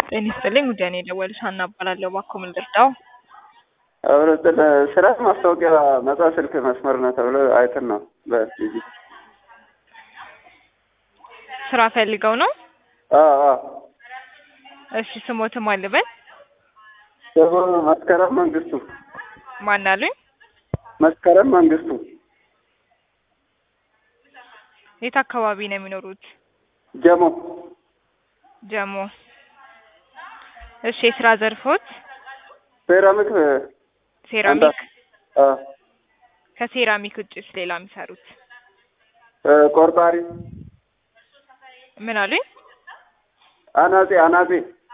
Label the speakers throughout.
Speaker 1: ጤና ይስጥልኝ ውድ የኔ ደወልሽ ሀና እባላለሁ። እባክዎ ምን ልርዳው?
Speaker 2: ህብረተሰብ ስራ ማስታወቂያ ነጻ ስልክ መስመር ነው ተብሎ አይተን ነው በቲቪ።
Speaker 1: ስራ ፈልገው ነው?
Speaker 2: አዎ አዎ።
Speaker 1: እሺ ስሞትም አልበል
Speaker 2: ደግሞ መስከረም መንግስቱ
Speaker 1: ማን አሉኝ?
Speaker 2: መስከረም መንግስቱ
Speaker 1: የት አካባቢ ነው የሚኖሩት?
Speaker 2: ጀሞ
Speaker 1: ጀሞ። እሺ የስራ ዘርፎት?
Speaker 2: ሴራሚክ
Speaker 1: ሴራሚክ።
Speaker 2: አ
Speaker 1: ከሴራሚክ ውጭስ ሌላ የሚሰሩት?
Speaker 2: ቆርጣሪ
Speaker 1: ምን አሉኝ?
Speaker 2: አናጺ አናጺ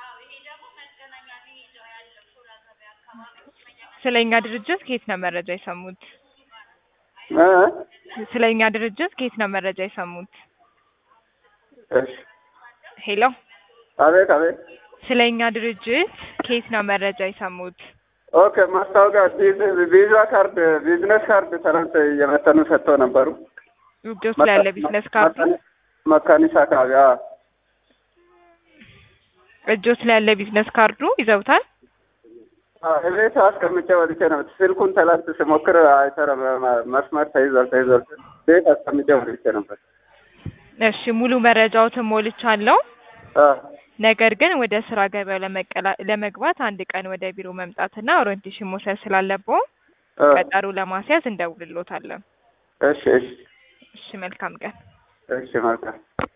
Speaker 1: ስለኛ ድርጅት ከየት ነው መረጃ የሰሙት?
Speaker 2: እ
Speaker 1: ስለኛ ድርጅት ከየት ነው መረጃ የሰሙት?
Speaker 2: እሺ
Speaker 1: ሄሎ
Speaker 2: አቤት አቤት
Speaker 1: ስለኛ ድርጅት ከየት ነው መረጃ የሰሙት?
Speaker 2: ኦኬ ማስታወቂያ ቪዝ- ቪዛ ካርድ ቢዝነስ ካርድ ትናንት እየመተኑ ሰጥተው ነበሩ።
Speaker 1: እጆች ላይ ያለ ቢዝነስ ካርድ
Speaker 2: መካኒሳ አካባቢ አዎ።
Speaker 1: እጆች ላይ ያለ ቢዝነስ ካርዱ ይዘውታል?
Speaker 2: አዎ፣ እቤት አስቀምጬ ወጥቼ ነው። ስልኩን ትላንት ስሞክር አይሰራም፣ መስመር ተይዟል ተይዟል። ቤት አስቀምጬ ወጥቼ ነበር።
Speaker 1: እሺ ሙሉ መረጃዎትን ሞልቻለሁ።
Speaker 2: አዎ
Speaker 1: ነገር ግን ወደ ስራ ገበያው ለመቀላ- ለመግባት አንድ ቀን ወደ ቢሮ መምጣትና ኦሪንቴሽን መውሰድ ስላለብዎ
Speaker 2: አዎ።
Speaker 1: ቀጠሮ ለማስያዝ እንደውልሎታለን።
Speaker 2: እሺ እሺ
Speaker 1: እሺ መልካም ቀን።
Speaker 2: እሺ መልካም